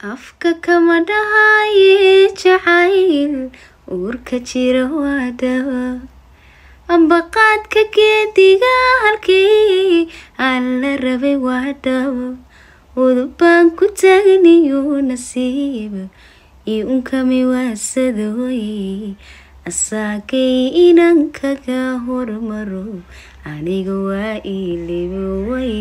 afka kama dhahaye jacayl uurka jira waa dawa ambaqaadka geediga halkii aan la rabay waa dhawo udubaan ku taagniyo nasiib io unkami waasadooye asaagay inan kaga hormaro aniga waa iilibowaye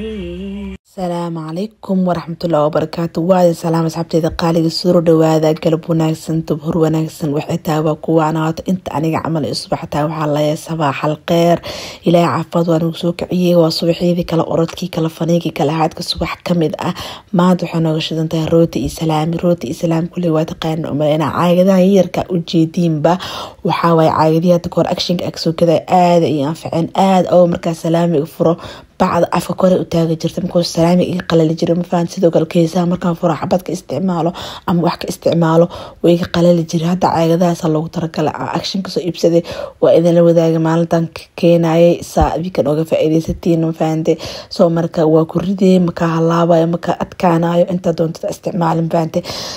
asalaamu calaykum waraxmatullahi wabarakaatu waadi salaam asxaabteeda qaaliga suro dhawaada galab wanaagsan tubhur wanaagsan waxay tahay waa kuwaanaato inta aniga camal i subax tahay waxaa laya sabaaxal kheer ilaahay caafimaad waa nagu soo kiciyey waa subaxyadii kale orodkii kale faniigii kale haadka subax kamid ah maanta waxay nooga shidan tahay rooti iyo salaami rooti iyo salaami kuley waa taqaana umaleyna caagadaha yarka ujeediinba waxaa waaye caagadihii hadda kahor actionka agsokada aada iyo anfaceen aada oo markaa salaamiga furo bacda afka kore u taagi jirta markuu salaami iga qalali jira mafahant sidoo kale keesaha markaan furo xabad ka isticmaalo ama wax ka isticmaalo way iga qalali jira hadda caagadahaasa loogu talagalay action kasoo iibsaday waa idinla wadaaga maalintan keenayay saa wikan oga faa-ideysatiin mafahante soo marka waa ku ridee makaa halaabayo makaa adkaanayo intaa doontada isticmaali mafahante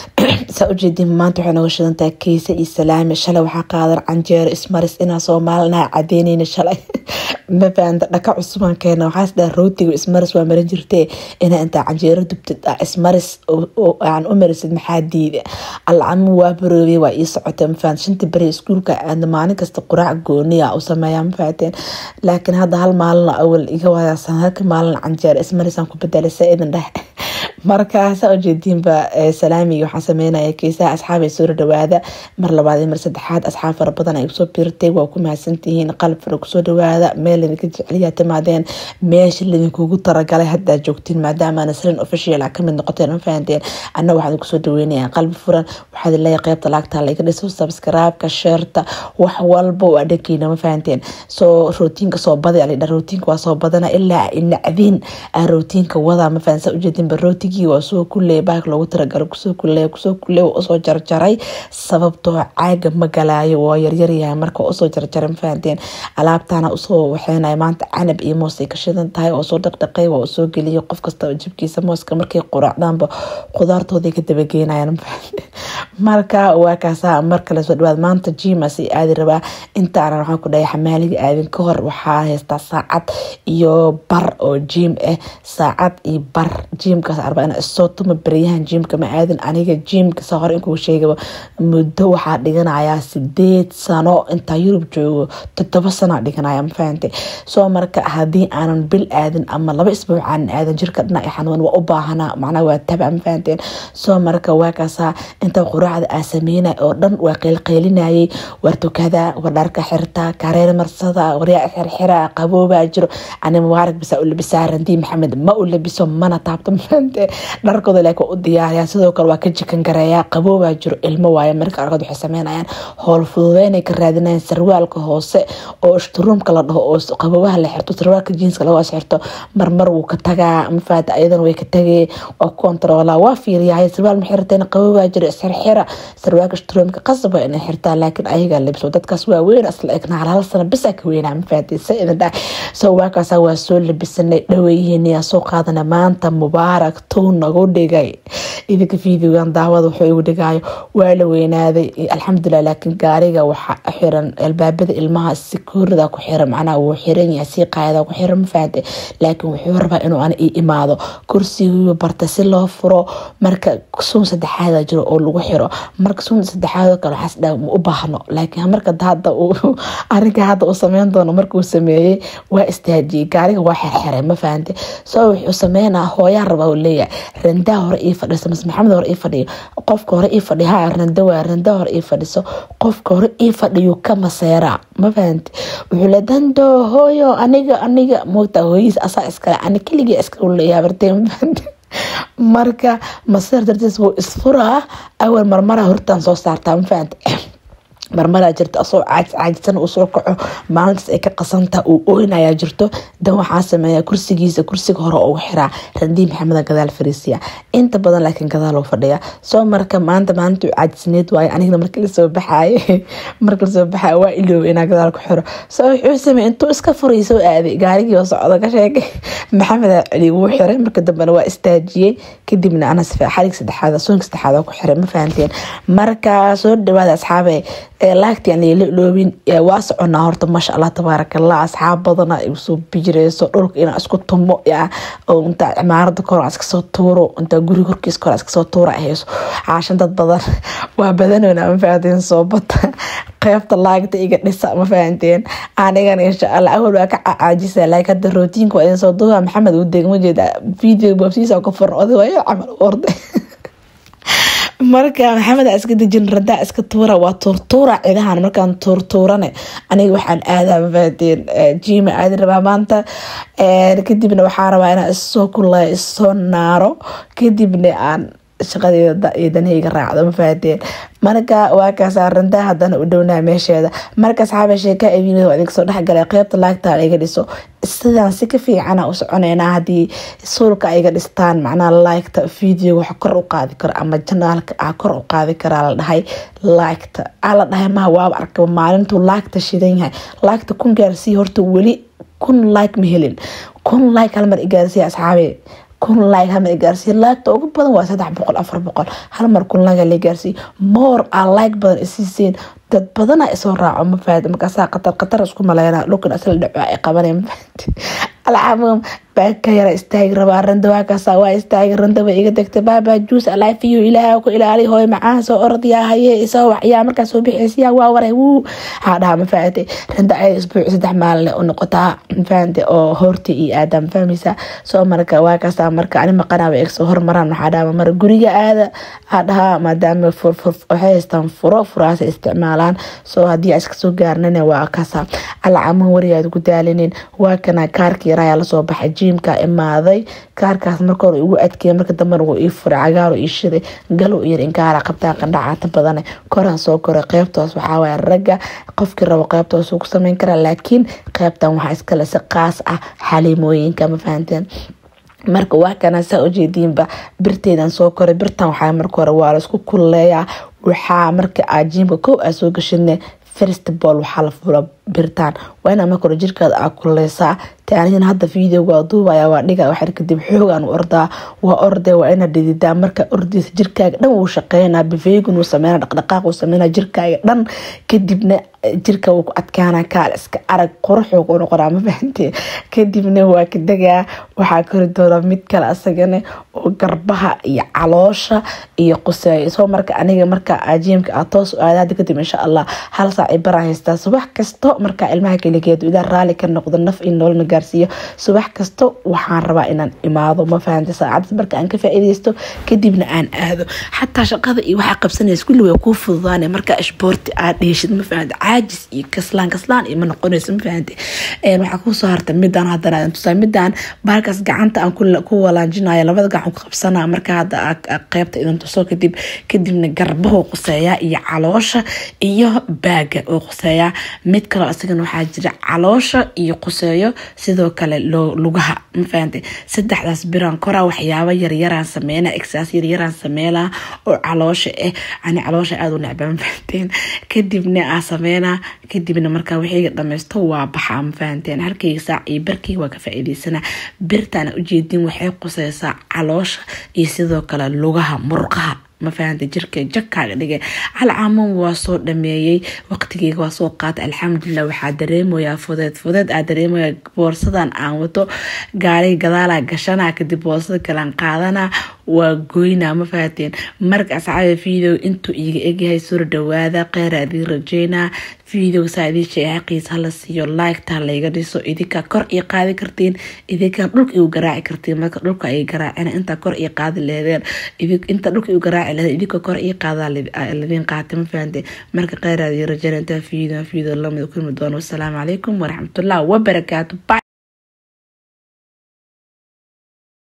saa ujeedin maanta waxay nooga shidantahay keesa iyo salaami shalay waxaa qaadan canjeero ismaris inaa soomaalinaha cadeyneyna shalay mafahanta dhaka cusubaan keena waxaas dhaa rootiga ismaris waa marin jirtee inaa intaa canjeero dubtid ah ismaris aan u marisid maxaa diida alcamu waa baroobay waa ii socotay mafahant shantii beri iskuulka aadna maalin kasta quraac gooniya u sameeyaa mafahateen laakiin hadda hal maalin awal iga wadaasan halka maalin canjeero ismarisaan ku bedelay saa idin dheh markaasa ujeediinba salaamiga waxaan sameynaya keesaha asxaabay soo dhawaada mar labaad iyo mar saddexaad asxaab fara badan ay usoo biirtay waa ku mahadsantihiin qalab fara kusoo dhawaada meel idinka jeceliyaa timaadeen meesha lidinkugu talagalay haddaa joogtiin maadaama nasrin official a kamid noqoteen ma fahanteen anna waxaan kusoo dhaweynaya qalbi furan waxaad leeyahay qeybta laagta laga dhiso subscribe-ka sheerta wax walba waa dhankeyna ma fahanteen soo rootiinka soo baday alidha rootiinka waa soo badana ilaa nacdiin aan rootiinka wadaa ma fahan saa ujeedinba rootigii waa soo kuleey baak loogu talagalo kusoo kuleey kusoo kuleey waa usoo jarjaray sababtoo caaga ma galaayo waa yaryaryahay marka waa usoo jarjaray ma fahanteen alaabtana usoo waxeynaya maanta canab iyo moos ay ka shidan tahay oo soo dhaqdhaqay waa usoo geliyay qof kastaba jibkiisa mooska markay quraacdaanba khudaartooday ka dabageynayaan ma fahanteen marka waa kaasa mar kale soo dhawaad maanta jimas i aadi rabaa intaanan waxaan ku dhahay xamaaliga aadin ka hor waxaa haystaa saacad iyo bar oo jiim ah saacad iyo bar jiimkaas arba ina isoo tuma baryahan jiimka ma aadin aniga jiimka saa hore inkuu sheegaba muddo waxaa dhiganayaa sideed sano intaa yurub joogo todoba sano dhiganaya ma fahante soo marka haddii aanan bil aadin ama laba isbuuc aanan aadin jirka dhinac xanuun waa u baahanaa macnaa waa taba ma fahanteen soo marka waa kaasaa inta quraacda aa sameynay oo dhan waa qeylqeylinayay war tukada war dharka xirta kareer marsada waryaa xirxira qaboobaa jiro ani mubaarak bisaa u labisaa randii maxamed ma u labiso mana taabto mafahante dharkooda laakiin u diyaariyaa sidoo kale waa ka jikan gareeyaa qaboobaa jiro ilmo waaye marka arkood waxay sameynayaan howl fududeynay ka raadinayaan sarwaalka hoose oo ishturuumka la dhaho oo qaboobaha la xirto sarwaalka jiinska lagu xirto marmar wuu ka tagaa mafahante ayadan way ka tagee waa kontaroolaa waa fiiriyahay sarwaal ma xirteen qaboobaa jiro isxirxira sarwaalka ishturuumka qasaba inay xirtaa laakiin ayagaa labso dadkaas waa weyn asla egna hal hal sano bisaa ka weynaa mafahante sa idin dhahay soo waakaasa waa soo labisanay dhaweyihiin yaa soo qaadana maanta mubaarak tuu nagu dhigay idinka fiidigan daawada wuxuu igu dhigaayo waa la weynaaday alxamdulilah laakiin gaariga waxa xiran albaabada ilmaha sikuurida ku xiran macnaha wuu xiran yahay sii qaayada ku xiran ma fahante laakiin wuxuu rabaa inuu ana ii imaado kursigii barta si loo furo marka suun saddexaada jiro oo lagu xiro marka suun saddexaadoo kale waxaas dhaa ma u baahno laakiin marka hadda arinka hadda uu sameyn doono markuu sameeyey waa istaajiyey gaariga waa xirxiray ma fahante soo wuxuu sameynaa hooyaa rabaa uu leeyahay randaa hore ii fadhiso mas maxamed hore ii fadhiyo qofka hore ii fadhiyo ha randa waa randa hore ii fadhiso qofka hore ii fadhiyo ka maseeraa ma fahante wuxuu le dando hooyo aniga aniga moogtaa hooyihiis asaa iskale ani keligii iska leeyahay bartee ma fahante marka maseer dartiis wuu isfuraa awal marmara hortaan soo saartaa ma fahante marmaraa jirta asoo caajsan uu soo kaco maalintaas ay ka qasantaha uu oynayaa jirto dan waxaa sameeya kursigiisa kursiga hore ugu xiraa randii maxameda gadaal fariisiya inta badan laakiin gadaal uu fadhiya soo marka maanta maalintuu caajisneed waayo anigana marka lasoo baxaaye marka lasoo baxaayo waa ilooba inaa gadaal ku xiro soo wuxuu sameey intuu iska furay soo aaday gaarigii oo socda ka sheegay maxamedaa celi wuu xiray marka dambena waa istaajiyey kadibna ana xarig saddexaad soonka saddexaad ku xiray ma fahanteen marka soo dhawaada asxaabe laagti aan leela iloobin waa soconaa horta maasha allah tabaaraka allah asxaab badana soo bijireyso dhulka inaa isku tumo oo intaa cimaarada kor iskasoo tuuro intaa guri korkiis kor iskasoo tuura hayso caashan dad badan waa badanoona ma fahanteen soo bata qeybta laagta iga dhisa ma fahanteen anigana insha allah awal waa ka caajisa laakiin hadda rootiinka waa idin soo duuba maxamed uu degma jeeda video boobsiisa ka furan oday waa camal u orday marka maxamed iska dejin radaa iska tuura waa tuurtuura cidahan markaan tuurtuurane aniga waxaan aadaa mafahateen jima aadi rabaa maanta kadibna waxaa rabaa inaan issoo kulaya issoo naaro kadibna aan shaqadeeda iyo danahayga raacdo ma fahateen marka waa kaasaa rantaa hadana u dhownaa meesheeda marka asxaaba sheeka aviin waa idinka soo dhexgalay qeybta laagta iga dhiso sidaan si ka fiicana u soconeynaa haddii suulka iga dhistaan macnaha laagta video wax kor u qaadi karo ama janaalka ah kor u qaadi karaa la dhahay laagta aa la dhahay maha waaba arkaba maalintuu laagta shidan yahay laagta kun gaarsii horta weli kun like ma helin kun like halmar igaarsiiya asxaabe kun like halmar igaarsiiya laagta ugu badan waa saddex boqol afar boqol halmar kun like la igaarsiiya moor aa like badan isiiseen dad badana isoo raaco ma fahad markaasaa qatar qatar isku maleyna dhulkan asla dhaco ay qabanay ma fahad alcaamum baaka yara istaagi rabaa randa waakaasa waa istaagi randa way iga degtay baaba juus alaafiyo ilaaha ku ilaali hooy macaan soo ordayaa haye isoo waxyaa markaa soo bixiysiyaa waa waray wuu haa dhaha ma fahate randa ay isbuuc saddex maalin u noqotaa mafahante oo horta iyo aada ma fahmaysa soo marka waakaasa marka ani maqanaa way igsoo hormaraan waxaa dhaha mara guriga aada aa dhahaa maadaama furfur waxay haystaan furo furaasa isticmaalaan soo haddii iska soo gaarnana waa kaasa alcaamum warigaad ku daalinin waa kana kaarka yarayaa lasoo baxay jiimka imaaday kaarkaas marka hore igu adkeeya marka dambena wuu ii furay cagaaro ii shiday galow iyo inkaara qabtaa qandhacaata badane koraan soo koray qeybtoos waxaa waaya ragga qofkii rabo qeybtoos uu ku sameyn karaa laakiin qeybtan waxaa iskale si qaas ah xaliimooyinka ma fahanteen marka waa kana saa ujeediinba birteedan soo koray birtan waxaa marka hore waa laisku kululeeyaa waxaa marka aad jiimka kow aa soo gashine first ball waxaa la fula birtaan waa inaa marka hore jirkaada aa kululeysaa taanigana hadda videoga waa duubaya waa dhiga waxar kadib xoogaan u ordaa waa orde waa ina dhididaa marka ordeysa jirkaaga dhan wuu shaqeynaa bifeegun wuu sameyna dhaqdhaqaaq wuu sameyna jirkaaga dhan kadibna jirka wuu ku adkaana kaal iska arag quruxuu ku noqonaa ma fahantee kadibna waa ka degaa waxaa kori doona mid kale asagana oo garbaha iyo caloosha iyo quseeyo soo marka aniga marka ajiimka aa toos u aadaada kadib insha allah hal saac ay baraa haystaa subax kasto markaa ilmaha keligeedu ilaa raali ka noqdo naf in nololna gaarsiiyo subax kasto waxaan rabaa inaan imaado ma fahanta saacadaas marka aan ka faa'iideysto kadibna aan aado xataa shaqada iyo waxaa qabsanaysa kulli way kuu fududaane markaa isboorti aad dheeshid ma fahanta caajis iyo kaslaan kaslaan iyo ma noqonayso ma fahante waxaa kusoo harta midaan haddana aan tusaa midaan baalkaas gacanta aan ku walaanjinayo labada gacan ku qabsanaa marka hadda qeybta idin tuso kadib kadibna garbahu quseeyaa iyo caloosha iyo baaga oo quseeyaa mid kaloo isagana waxaa jira caloosha iyo quseeyo sidoo kale lugaha mafahante saddexdaas biraan koraa waxyaabo yaryaraan sameynaa exaas yaryaraan sameynaa oo caloosha ah ani caloosha aada u necba mafahanteen kadibna aa sameynaa kadibna markaa wixiiga dhameysto waa baxaa mafahanteen halkayga saac iyo barkayga waa ka faa'iideysanaa birtaana ujeedin waxay quseysaa caloosha iyo sidoo kale lugaha murqaha ma fahanta jirka jakaaga dhigay alcaamun waa soo dhameeyey waqtigeyga waa soo qaatay alxamdulilah waxaa dareemayaa fudeed fudeed aa dareemaya boorsadan aan wato gaari gadaala gashana kadib boorsada kalean qaadana waa goynaa ma fahateen marka asxaaba video intuu iiga egyahay soo dhawaada kheyra idiin rajeynaa video saa idiin sheegay xaqiisa hala siiyo liketa layga dhiso idinkaa kor ii qaadi kartiin idinkaa dhulka igu garaaci kartiin marka dhulka ay garaacina intaa kor ii qaadi leedeen inta dhulka igu garaaci leedeen idinka kor ii qaada ladiin qaatay ma fahante marka kheyra idiin rajeynaa intaa video video lamid kulmi doono wasalaamu calaykum waraxmatullahi wabarakaatu